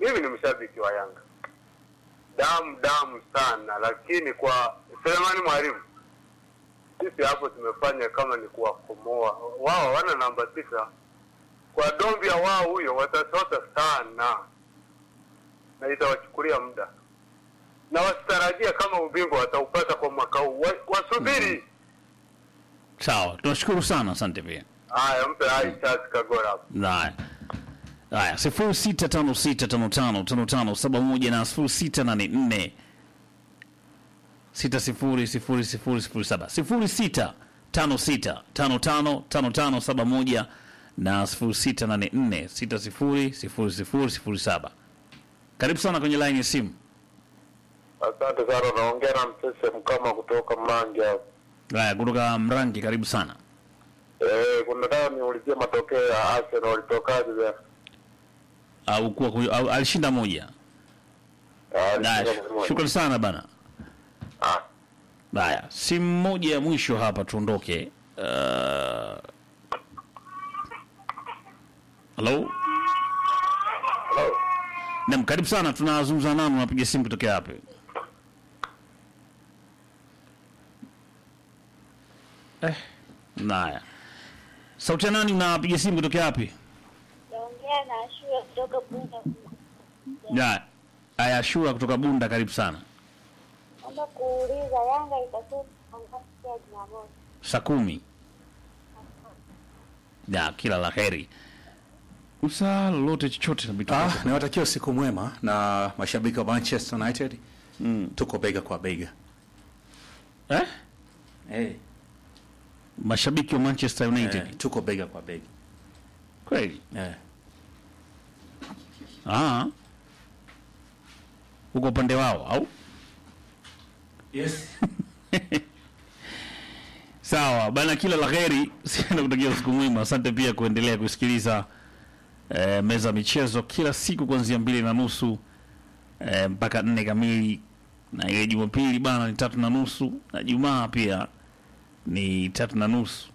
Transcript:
mimi ni mshabiki wa Yanga damu damu sana, lakini kwa Selemani Mwalimu sisi hapo tumefanya kama ni kuwakomoa wao. Wana namba tisa kwa Dombia wao, huyo watasota sana na itawachukulia muda, na wasitarajia kama ubingwa wataupata kwa mwaka huu, Wa- wasubiri. Sawa, tunashukuru sana, asante pia. Haya, mpe hai chance Kagora hapo. Haya. Haya, sifuri sita tano sita tano tano tano tano saba moja na sifuri sita nane nne sita sifuri sifuri sifuri sifuri saba sifuri sita tano sita tano tano tano tano saba moja na sifuri sita nane nne sita sifuri sifuri sifuri sifuri saba. Karibu sana kwenye line ya simu. Asante sana, naongea na Msese Mkama kutoka Mlangi hapo. Haya, kutoka Mrangi, karibu sana. Eh, kuna nataka niulizie matokeo ya Arsenal walitokaje jana? Au kuwa au, alishinda moja. Ah, Haya, alishinda moja. shukrani sana bana. Ah, Haya, simu moja ya mwisho hapa tuondoke. Uh... Halo? hello. Naam, karibu sana. Tunazungumza nani? Unapiga simu kutokea wapi? Eh, naya. Sauti ya nani? Unapiga simu kutokea wapi? Naongea na shule kutoka Bunda. Ya, aya Shura kutoka Bunda, karibu sana. Naomba kuuliza Yanga itacheza ngapi ya Jumamosi? Saa kumi. Ya, kila la heri. Usa lolote chochote na vitu Ah, vyako. niwatakia usiku mwema na mashabiki wa Manchester United. Mm. Tuko bega kwa bega. Eh? Hey. Mashabiki wa Manchester United. Eh, tuko bega kwa bega. Kweli? Eh. Ah. Uko upande wao au? Yes. Sawa bana, kila la heri. Sina kutakia usiku mwema. Asante pia kuendelea kusikiliza eh, meza ya michezo kila siku kuanzia mbili na nusu eh, mpaka nne kamili, na ile Jumapili bana ni tatu na nusu na Jumaa pia ni tatu na nusu.